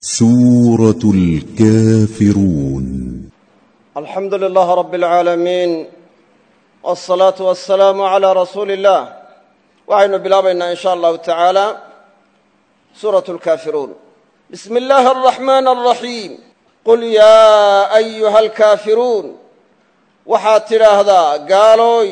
سورة الكافرون alxamdu lilaah rab اlcaalamiin wاsalaatu wasalaamu calaa rasuuli اllah waxaynu bilaabaynaa in sha allahu tacaala suuratu lkaafiruun bismi illaahi alraxmaan alraxiim qul yaa ayuha alkaafiruun waxaad tidhaahdaa gaalooy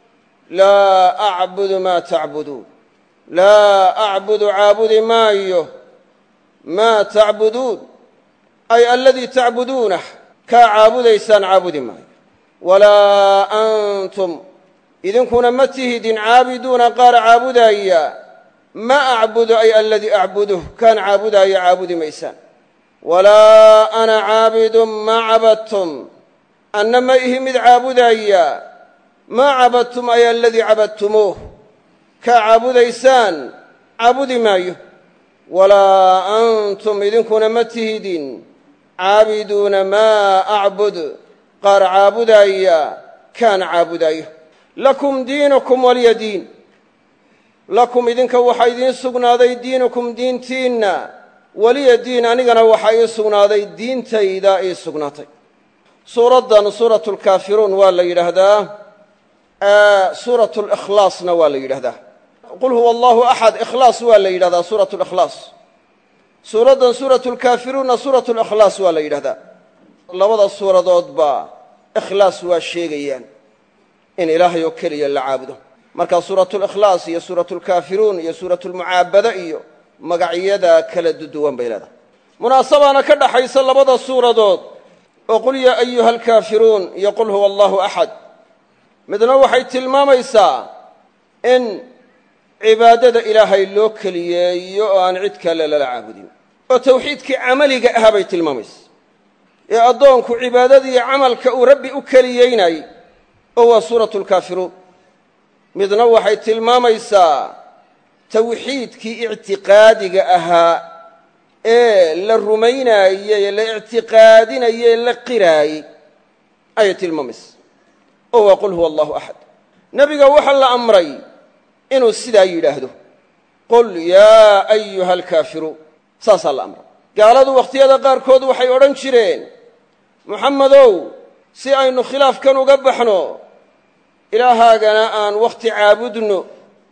laa acbudu maa tacbuduun laa acbudu caabudi maayo maa tacbuduun ay aladii tacbuduunah kaa caabudaysaan caabudi maayo walaa antum idinkuna ma tihidin caabiduuna qaar caabudaaya ma acbudu ay aladii acbuduh kaan caabudaaya caabudi maysaan walaa ana caabidun maa cabadtum anna ma ihi mid caabudaaya maa cabadtum ay aladii cabadtumuuh kaa caabudaysaan caabudi maayo walaa antum idinkuna ma tihidin caabiduuna maa acbud qaar caabudaaya kaan caabudaayo lakum diinukum waliya diin lakum idinka waxaa idiin sugnaaday diinukum diintiinna weliya diin anigana waxaa ii sugnaaday diintayda ii sugnaatay suuraddan suuratu lkaafiruun waa la yidhaahdaa suuratu likhlaasna waa la yidhahdaa qul huwa allahu axad ikhlaas waa la yidhahdaa suuratu likhlaas suuraddan suuratu lkaafiruunna suuratu likhlaas waa la yidhahdaa labada suuradoodba ikhlaas waa sheegayaan in ilaahay oo keliya la caabudo marka suuratulikhlaas iyo suuratulkaafiruun iyo suuratulmucaabada iyo magacyada kala duduwan bay leedahay munaasabaana ka dhaxaysa labada suuradood oo qul yaa ayuha alkaafiruun iyo qul huwa allahu axad midna waxay tilmaamaysaa in cibaadada ilaahay loo keliyeeyo oo aan cid kale lala caabudin oo tawxiidkii camaliga ahaa bay tilmaamaysa ee addoonku cibaadadiiyo camalka uu rabbi u keliyeynayey oo waa suuratu lkaafiruun midna waxay tilmaamaysaa tawxiidkii ictiqaadiga ahaa ee la rumaynaayey ee la ictiqaadinayey ee la qiraayey ayay tilmaamaysa oo waa qul huwa allahu axad nebiga waxaa la amray inuu sidaa yidhaahdo qul yaa ayuha alkaafiruun saasaa la amray gaaladu wakhtiyada qaarkood waxay odhan jireen muxammedow si aynu khilaafkan uga baxno ilaahaagana aan wakhti caabudno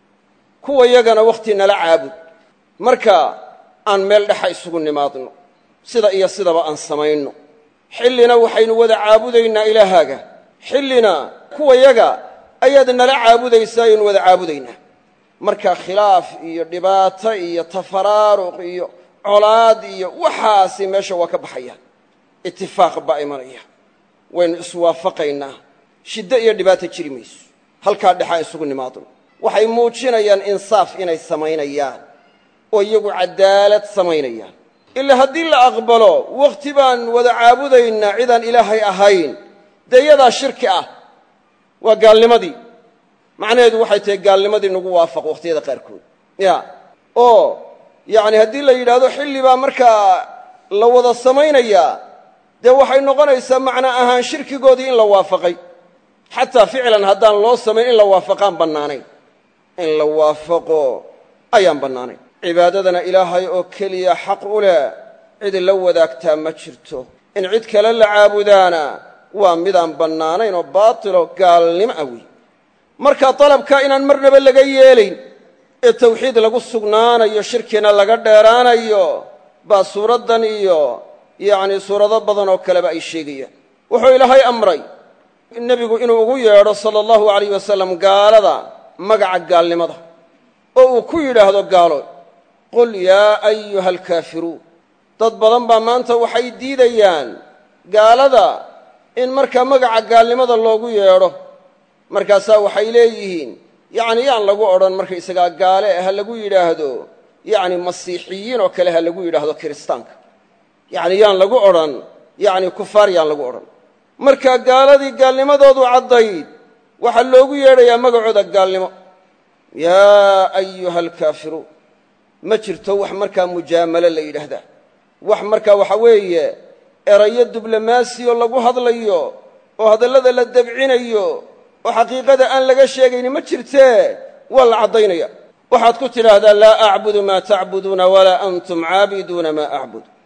kuwa yagana wakhti nala caabud marka aan meel dhexa isugu nimaadno sida iyo sidaba aan samayno xillina waxaynu wada caabudaynaa ilaahaaga xillina kuwa yaga ayaad nala caabudaysaa ayaynu wada caabudaynaa marka khilaaf iyo dhibaato iyo tafaraaruq iyo colaad iyo waxaasi meesha waa ka baxayaan itifaaq baa imanaya waynu iswaafaqaynaa shiddo iyo dhibaato jiri mayso halkaa dhexaan isugu nimaadno waxay muujinayaan insaaf inay samaynayaan oo iyagu caddaalad samaynayaan ila haddii la aqbalo wakhti baan wada caabudaynaa cidaan ilaahay ahayn dee iyadaa shirki ah waa gaalnimadii macnaheedu waxay tahay gaalnimadii nagu waafaq wakhtiyada qaarkood ya oo yacni haddii la yidhaahdo xilli baa markaa la wada samaynayaa dee waxay noqonaysaa macna ahaan shirkigoodii in la waafaqay xataa ficlan haddaan loo samayn in la waafaqaan bannaanayn in la waafaqo ayaan bannaanayn cibaadadana ilaahay oo keliya xaq u leh cid la wadaagtaa ma jirto in cid kale la caabudaana waa midaan bannaanayn oo baatilo gaalnimo ah wey marka dalabka inaan marnaba laga yeelayn ee tawxiid lagu sugnaanayo shirkina laga dheeraanayo baa suuraddan iyo yacni suurado badan oo kaleba ay sheegayaan wuxuu ilaahay amray nebigu inuu ugu yeedho sala allahu alayh wasalam gaalada magaca gaalnimada oo uu ku yidhaahdo gaalo qul yaa ayuha alkaafiruun dad badan baa maanta waxay diidayaan gaalada in markaa magaca gaalnimada loogu yeedho markaasaa waxay leeyihiin yacni yaan lagu odhan markaysagaa gaale ha lagu yidhaahdo yacni masiixiyiin oo kale ha lagu yidhaahdo kiristaanka yacni yaan lagu odhan yacni kufaar yaan lagu odhan marka gaaladii gaalnimadoodu caddayd waxaa loogu yeedhayaa magacooda gaalnimo yaa ayuha alkaafiruun ma jirto wax markaa mujaamalo la yidhaahdaa wax markaa waxa weeye erayo diblomaasi oo lagu hadlayo oo hadallada la dabcinayo oo xaqiiqada aan laga sheegayni ma jirtee waa la caddaynaya waxaad ku tidhaahdaa laa acbudu maa tacbuduuna walaa antum caabiduuna maa acbud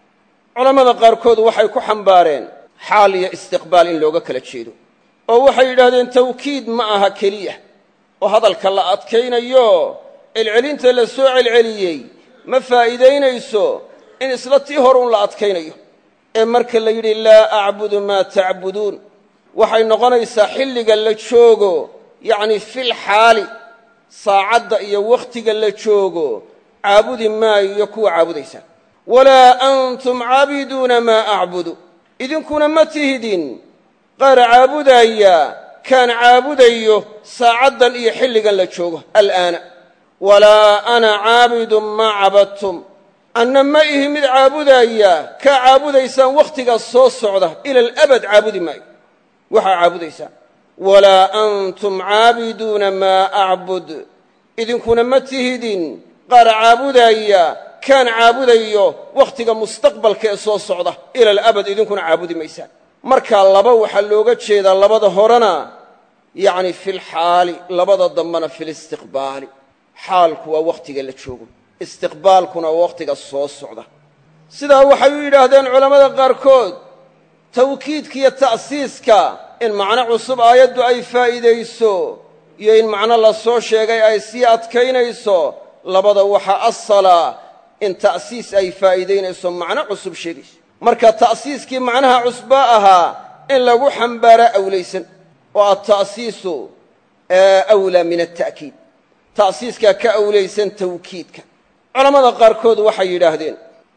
culammada qaarkood waxay ku xambaareen xaal iyo istiqbaal in looga kala jeedo oo waxay yidhaahdeen tawkiid ma aha keliya oo hadalka la adkaynayo celcelinta la soo celceliyey ma faa'iidaynayso in isla tii horuun la adkaynayo ee marka la yidhi laa acbudu maa tacbuduun waxay noqonaysaa xilliga la joogo yacni fil xaali saacadda iyo wakhtiga la joogo caabudi maayo kuwa caabudaysaa walaa antum caabiduuna maa acbudu idinkuna ma tihidin qaar caabudaya kaan caabudayo saacaddan iyo xilligan la joogo al'aana walaa ana caabidun maa cabadtum anna ma ihi mid caabudaya kaa caabudaysaan wakhtiga soo socda ila alabad caabudi maayo waxaa caabudaysaan walaa antum caabiduuna maa acbud idinkuna ma tihidin qaar caabudaya kaan caabudayo wakhtiga mustaqbalka ee soo socda ila alabad idinkuna caabudi maysaan markaa laba waxaa looga jeedaa labada horena yacni filxaali labada dambena filistiqbaali xaalku waa wakhtiga la joogo istiqbaalkuna waa wakhtiga soo socda sidaa waxay u yidhaahdeen culammada qaarkood tawkiidka iyo ta'siiska in macno cusub aayaddu ay faa'iidayso iyo in macno la soo sheegay ay sii adkaynayso labada waxaa asala in ta'siis ay faa'iidaynayso macno cusub sheegayso marka ta'siiskii macnaha cusbaa ahaa in lagu xambaaraa awlaysan oo alta'siisu awlaa min alta'kiid ta'siiskaa ka awlaysan tawkiidka culammada qaarkood waxay yidhaahdeen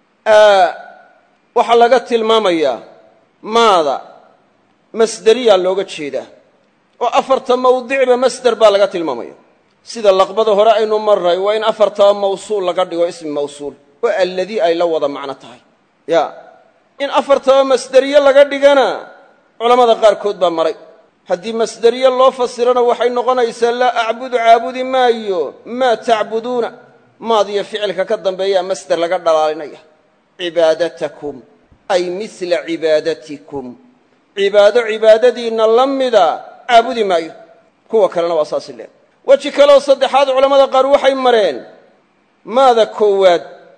waxaa laga tilmaamayaa maada masderiyaa looga jeedaa oo afarta mawdicba masder baa laga tilmaamaya sida laqbada hore aynu marray waa in afartaba mawsuul laga dhigo ismi mawsuul oo alladii ay la wada macno tahay ya in afartaba masderiye laga dhigana culammada qaarkood baa maray haddii masderiye loo fasirana waxay noqonaysaa laa acbudu caabudi maayo maa tacbuduuna maadiyo ficilka ka dambeeyaa masder laga dhalaalinaya cibaadatakum ay misla cibaadatikum cibaado cibaadadiinna la mida caabudi maayo kuwa kalena waa saasi leeg weji kaleoo saddexaad culammada qaar waxay mareen maada koowaad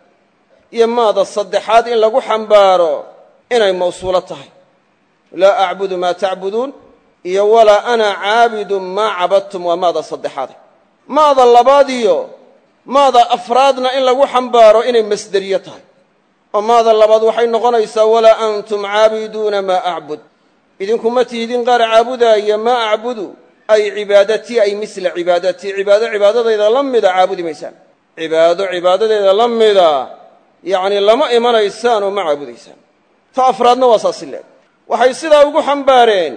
iyo maada saddexaad in lagu xambaaro inay mawsuulo tahay laa acbudu maa tacbuduun iyo walaa ana caabidun maa cabadtum waa maada saddexaade maada labaadiyo maada afraadna in lagu xambaaro inay masderiye tahay oo maada labaad waxay noqonaysaa walaa antum caabiduuna maa acbud idinku ma tihdin qaar caabudaaya maa acbudu ay cibaadatii ay misla cibaadatii cibaado cibaadadayda la mida caabudi maysaan cibaado cibaadadeeda la mida yacni lama imanaysaan oo ma caabudaysaan ta afraadna waa saasi leeg waxay sidaa ugu xambaareen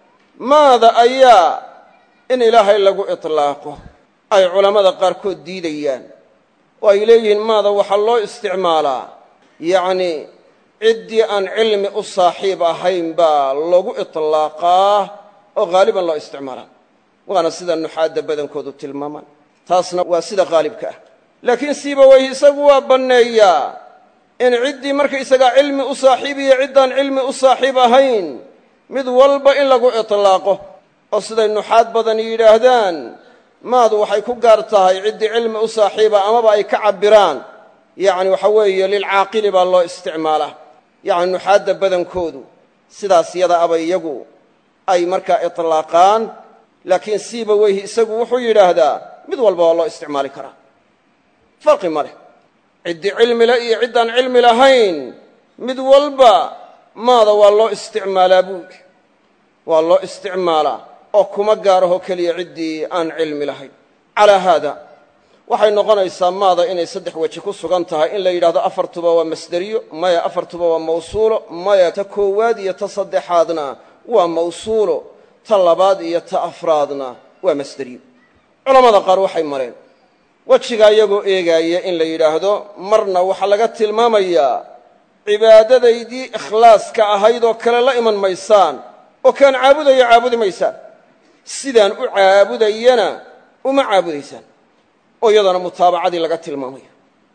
maada ayaa in ilaahay lagu itlaaqo ay culammada qaarkood diidayaan oo ay leeyihiin maada waxaa loo isticmaalaa yacnii ciddii aan cilmi u saaxiib ahayn baa lagu itlaaqaa oo haaliban loo isticmaalaa waana sida nuxaadda badankoodu tilmaamaan taasna waa sida haalibka ah laakiin siibaweyh isagu waa banneeyaa in ciddii markaysagaa cilmi u saaxiib iyo ciddaan cilmi u saaxiib ahayn mid walba in lagu itlaaqo oo siday nuxaad badan yidhaahdaan maadu waxay ku gaar tahay ciddii cilmi u saaxiiba amaba ay ka cabbiraan yacni waxa weeye lilcaaqili baa loo isticmaalaa yacni nuxaadda badankoodu sidaas yada aba iyagu ay markaa itlaaqaan laakiin siiba weyhi isagu wuxuu yidhaahdaa mid walba waa loo isticmaali karaa farqi ma leh ciddii cilmi leh iyo ciddaan cilmi lahayn mid walba maada waa loo isticmaalaa buu yidhi waa loo isticmaalaa oo kuma gaaraho keliya ciddii aan cilmi lahayn calaa haada waxay noqonaysaa maada inay saddex weji ku sugan tahay in la yidhahdo afartuba waa masderiyo maya afartuba waa mawsuulo maya ta koowaad iyo ta saddexaadna waa mawsuulo ta labaad iyo ta afraadna waa masderiyo culammada qaar waxay mareen wejigaa iyagoo eegaaya in la yidhaahdo marna waxaa laga tilmaamayaa cibaadadaydii ikhlaaska ahayd oo kale la iman maysaan oo kaan caabudayo caabudi maysaan sidaan u caabudayana uma caabudaysaan oo iyadana mutaabacadii laga tilmaamayo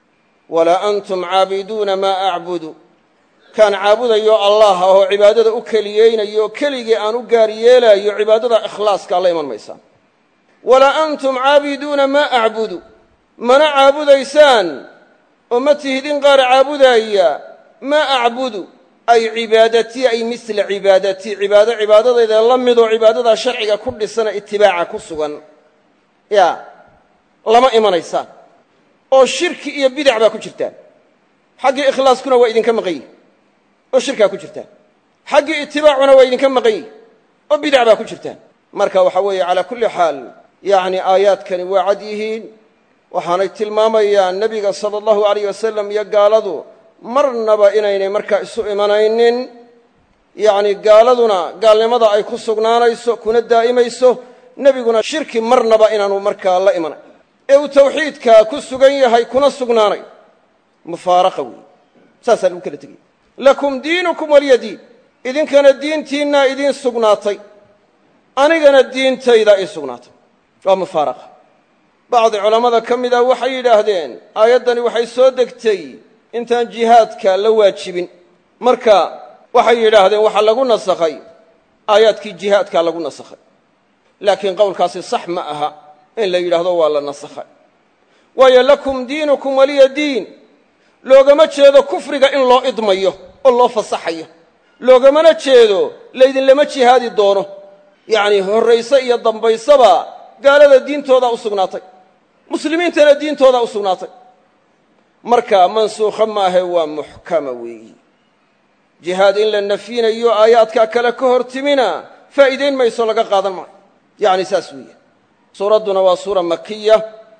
walaa antum caabiduuna maa acbudu kaan caabudayo allah ah oo cibaadada u keliyeynayo oo keligii aan u gaar yeelaayo cibaadada ikhlaaskaa la iman maysaan walaa antum caabiduuna maa acbudu mana caabudaysaan oo ma tihdin qaar caabudaaya maa acbudu ay cibaadatii ay misla cibaadatii cibaado cibaadadayda la midoo cibaadadaa sharciga ku dhisana itibaaca ku sugan ya lama imanaysaan oo shirki iyo bidac baa ku jirtaan xaggii ikhlaaskuna waa idinka maqan yihi oo shirkaa ku jirtaan xaggii itibaacuna waa idinka maqan yihi oo bidac baa ku jirtaan marka waxa weeye calaa kulli xaal yacni aayaadkani waa cad yihiin waxaanay tilmaamayaan nebiga sala allahu alayh wasalam iyo gaaladu marnaba inaynay markaa isu imanaynin yacni gaaladuna gaalnimada ay ku sugnaanayso kuna daa'imayso nebiguna shirki marnaba inaanu markaa la imanay ee uu tawxiidkaa ku sugan yahay kuna sugnaanay mufaaraqa weeye saasaa lagu kala tegaya lakum diinukum waliya diin idinkana diintiinnaa idiin sugnaatay anigana diintaydaa ii sugnaatay waa mufaaraqa bacdi culammada ka mid ah waxay yidhaahdeen aayaddani waxay soo degtay intaan jihaadka la waajibin marka waxay yidhaahdeen waxaa lagu nasakhay aayaadkii jihaadkaa lagu nasakhay laakiin qowlkaasi sax ma aha in la yidhaahdo waa la nasakhay waayo lakum diinukum waliya diin loogama jeedo kufriga in loo idmayo oo loo fasaxayo loogamana jeedo laydinlama jihaadi doono yacnii horrayse iyo dambaysaba gaalada diintoodaa u sugnaatay muslimiintana diintoodaa u sugnaatay marka mansuukha maahe waa muxkama weeyi jihaad in la nafyinayo aayaadkaa kale ka hor timina faa'iidayn mayso laga qaadan maayo yacni saas weeye suuradduna waa suura makiya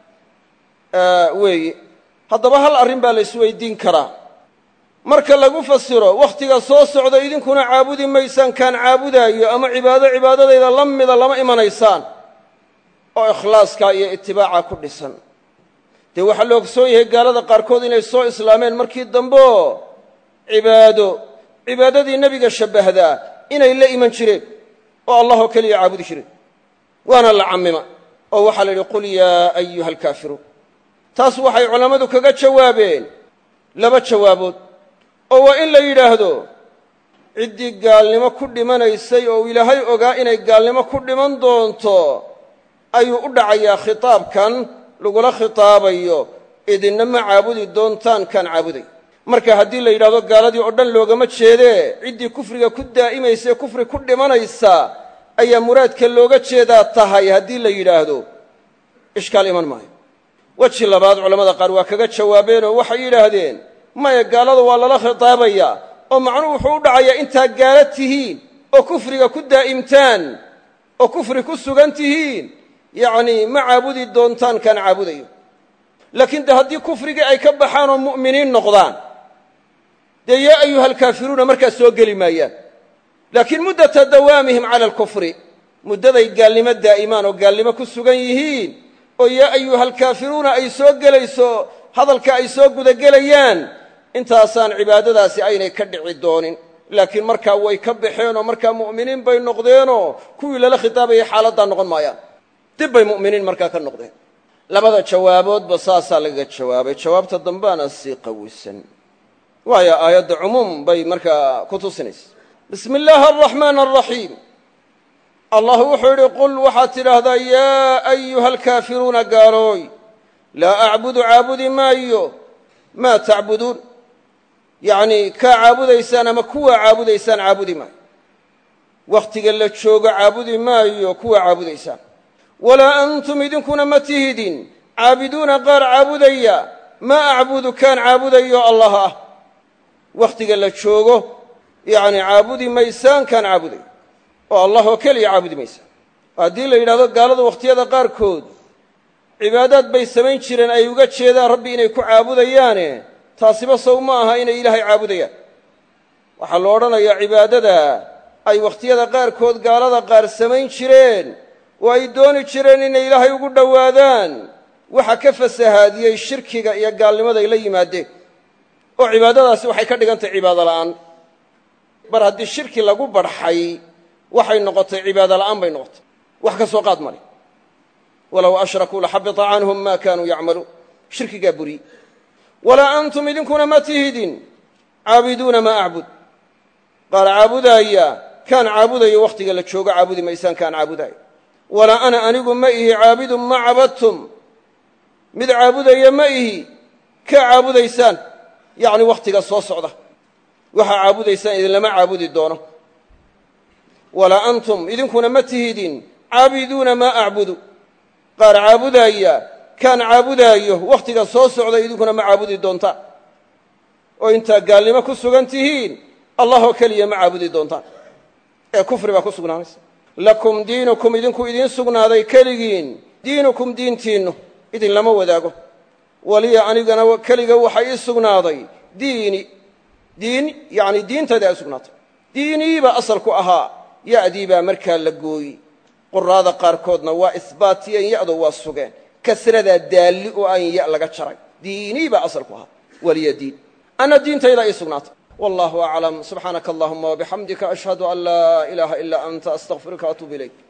weeye haddaba hal arrin baa la isweydiin karaa marka lagu fasiro wakhtiga soo socda idinkuna caabudi maysaan kaan caabudaayo ama cibaado cibaadadayda la mida lama imanaysaan oo ikhlaaskaa iyo itibaaca ku dhisan dee waxaa la ogsoon yahay gaalada qaarkood inay soo islaameen markii dambeoo cibaado cibaadadii nebiga shabbahdaa inay la iman jireen oo allahoo keliya caabudi jireen waana la cammima oo waxaa la yidhi qul yaa ayuha alkaafiruun taas waxay culammadu kaga jawaabeen laba jawaabood oo waa in la yidhaahdo ciddii gaalnimo ku dhimanaysay oo ilaahay ogaa inay gaalnimo ku dhiman doonto ayuu u dhacayaa khitaabkan lagula khitaabayo idinna ma caabudi doontaan kaan caabuday marka haddii la yidhahdo gaaladii oo dhan loogama jeedee ciddii kufriga ku daa'imaysae kufri ku dhimanaysa ayaa muraadka looga jeedaa tahay haddii la yidhaahdo ishkaal iman maayo weji labaad culammada qaar waa kaga jawaabeenoo waxay yidhaahdeen maya gaalada waa lala khitaabayaa oo macnuhu wuxuu u dhacayaa intaa gaala tihiin oo kufriga ku daa'imtaan oo kufri ku sugan tihiin yacnii ma caabudi doontaan kaan caabudayo laakiin de haddii kufrigii ay ka baxaan oo mu'miniin noqdaan dee yaa ayuha alkaafiruuna markaas soo geli maayaan laakiin muddata dawaamihim cala alkufri muddaday gaalnimo daa'imaan oo gaalnimo ku sugan yihiin oo yaa ayuha alkaafiruuna ay soo gelayso hadalka ay soo gudagelayaan intaasaan cibaadadaasi aynay ka dhici doonin laakiin markaa way ka baxeen oo markaa mu'miniin bay noqdeenoo kuwii lala khitaabayay xaaladdaa noqon maayaan dib bay mu'miniin markaa ka noqdeen labada jawaaboodba saasaa lagaga jawaabay jawaabta dambaana sii qawisan waayo aayadda cumuum bay markaa ku tusinaysa bismi illaahi araxmaan araxiim allah wuxuu yidhi qul waxaad tidhaahdaa yaa ayuha alkaafiruuna gaalooy laa acbudu caabudi maayo maa tacbuduun yacnii kaa caabudaysaan ama kuwaa caabudaysaan caabudi maayo wakhtiga la joogo caabudi maayo kuwaa caabudaysaan walaa antum idinkuna ma tihidin caabiduuna qaar caabudaya maa acbudu kaan caabudayo allah ah wakhtiga la joogo yacni caabudi maysaan kaan caabuday oo allah oo keliya caabudi maysaan haddii la yidhahdo gaaladu wakhtiyada qaarkood cibaadaad bay samayn jireen ay uga jeedaan rabbi inay ku caabudayaane taasiba sow ma aha inay ilaahay caabudayaan waxaa lo odhanayaa cibaadada ay wakhtiyada qaarkood gaalada qaar samayn jireen oo ay dooni jireen inay ilaahay ugu dhowaadaan waxa ka fasahaadiyey shirkiga iyo gaalnimaday la yimaadeen oo cibaadadaasi waxay ka dhigan tahay cibaado la'aan mar haddii shirki lagu barxay waxay noqotay cibaado la'aan bay noqotay wax ka soo qaad male walow ashrakuu laxabita canhum ma kaanuu yacmaluun shirkigaa buriye walaa antum idinkuna ma tihidin caabiduuna maa acbud qaar caabudaaya kaan caabudayo wakhtiga la joogo caabudi maysaan kaan caabudaayo walaa ana anigu ma ihi caabidun ma cabadtum mid caabudaya ma ihi kaa caabudaysaan yacni wakhtiga soo socda waxaa caabudaysaan idinlama caabudi doono walaa antum idinkuna ma tihidin caabiduuna maa acbudu qaar caabudaaya kaan caabudaayo wakhtiga soo socda idinkuna ma caabudi doontaan oo intaa gaalnimo ku sugan tihiin allah oo keliya ma caabudi doontaan ee kufri baa ku sugnaanaysa lakum diinukum idinku idiin sugnaaday keligiin diinukum diintiinnu idinlama wadaago waliya anigana keliga waxaa ii sugnaaday diini diin yacni diintayda ay sugnaatay diinii baa asalku ahaa ya'dii baa markaa la gooyi quraada qaarkoodna waa isbaatiyeen ya'do waa sugeen kasradaa daalli oo aan ya laga jaray diinii baa asalku ahaa waliya diin anna diintayda ii sugnaatay wallahu aclam subxaanaka allahuma wabixamdika ashhadu an laa ilaaha ilaa anta astaqfiruka atuub ilayk